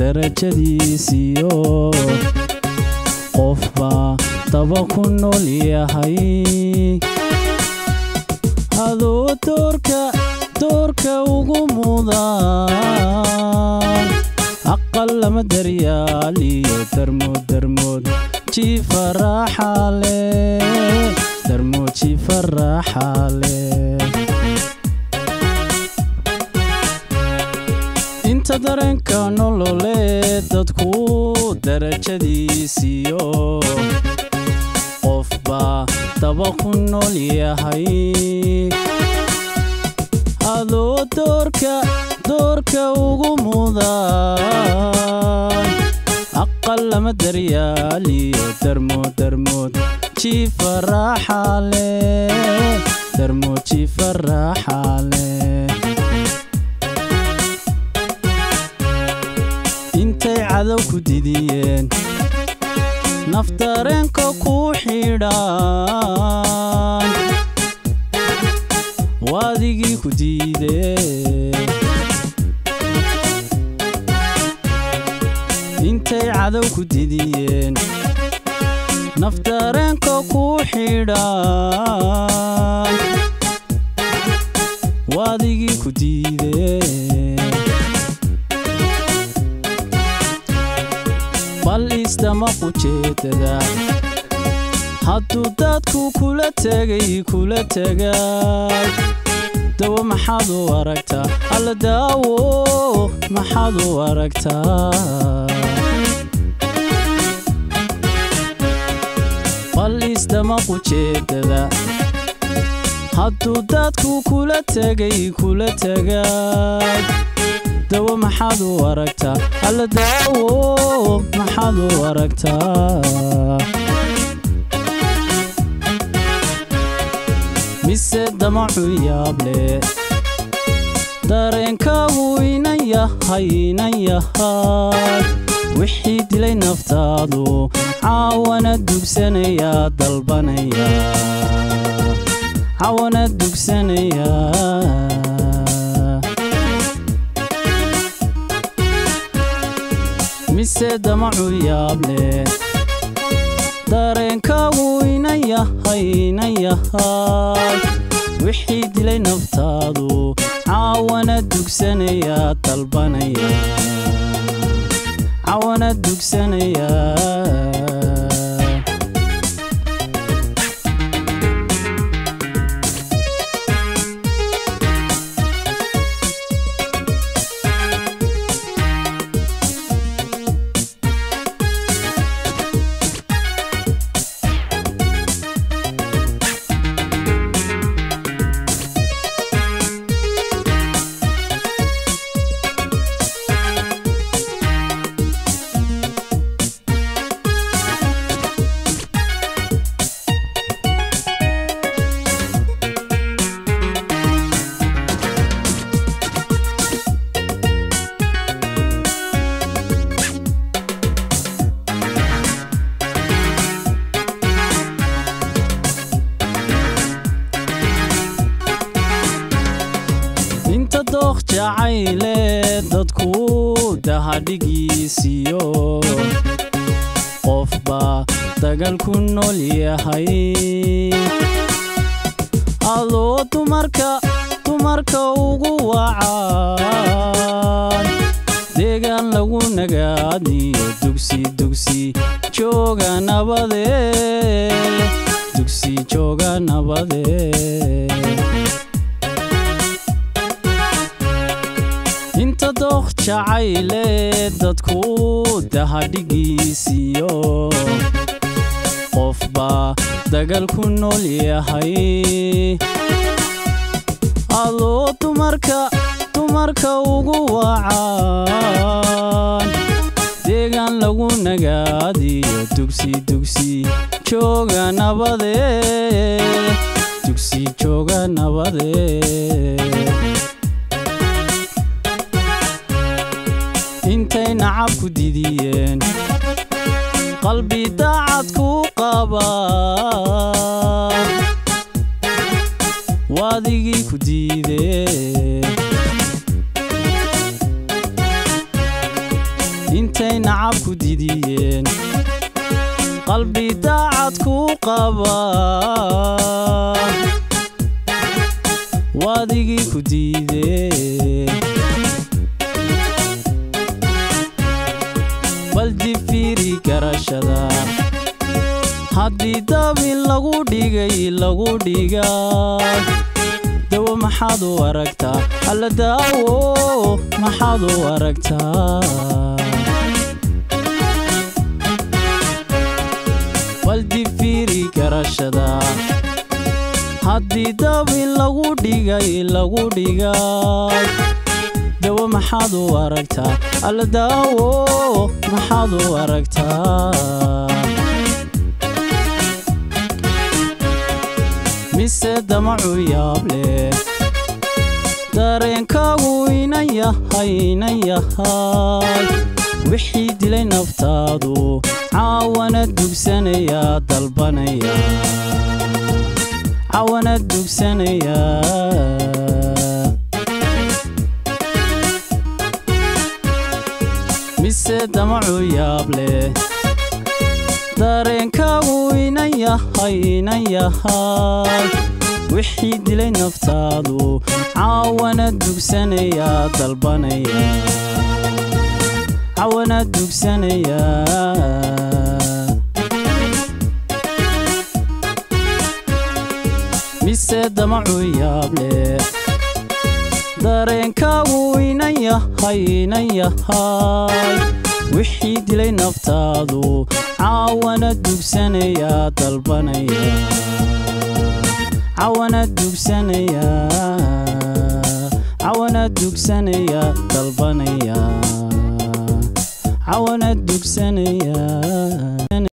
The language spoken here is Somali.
darajadiisiyo qofba daba ku nool yahay adoo doorka doorka ugu mudan aqal lama daryaaliyo darmood darmood jifaraaxale darmood jifaraaxale inta dareenka nololee dadku darajadiisiyo qofba daba ku nool yahay adoo doorka doorka ugu mudan aqal lama daryaaliyo darmood darmood jifaraaxale darmood jifaraaxale intay cadow ku didiyeen naftareenka ku xidhan waadigii ku diidee intay cadow ku didiyeen naftareenka ku xidhan waadigii ku diidee bal isdama qujeedada hadduu dadku kula tegay kula tegay dawo maxaad u aragtaa alla daawo maxaad u aragtaa bal isdama qujeedada hadduu dadku kula tegay kula tegay dawo maxaad u aragtaa alla daawo maxaad u aragtaa mise damacu yaable dareenkaagu inan yahay inan yahay wixii dilay naftaadu caawana dugsanaya dalbanaya caawana dugsanaya mise damacu yaable dareenkaagu inan yahay inan yahay wixii dilay naftaadu caawana dugsanaya dalbanaya caawana dugsanaya inta dooq jacayle dadku dahadhigiisiyo qofba dagal ku nool yahay adoo dumarka dumarka ugu wacan deegaan lagu nagaadiyo dugsi dugsi jooga nabade dugsi jooga nabade inta dooq jacayle dadku dahadhigiisiyo qofba dagal ku nool yahay adoo dumarka dumarka ugu wacan deegaan lagu nagaadiyo dugsi dugsi jooga nabade dugsi jooga nabade intay nacab ku didiyeen qalbi daacad ku qaba waadigii ku diidee qalbi daacad ku qaba waadigii ku diidee baldi fiiri garashada haddii dabin lagu dhigay lagu dhigay dawo maxaad u aragtaa alla daawo maxaad u aragtaa baldi fiiri garashada haddii dabin lagu dhigay lagu dhigay dawo maxaad u aragtaa alla daawo maxaad u aragtaa mise damacu yaab leh dareenkaagu inan yahay inan yahay wixii dilay naftaadu caawana dugsanaya dalbanaya caawana dugsanaya mise damacu yaab leh dareenkaagu inan yahay inan yahay wixii dilay naftaadu caawana dugsanaya dalbanaya caawana dugsanaya mise damacu yaab leh dareenkaagu inan yahay inan yahay wixii dilay naftaadu caawana dugsanaya dalbanaya caawana dugsanaya caawana dugsanaya dalbanaya caawana dugsanaya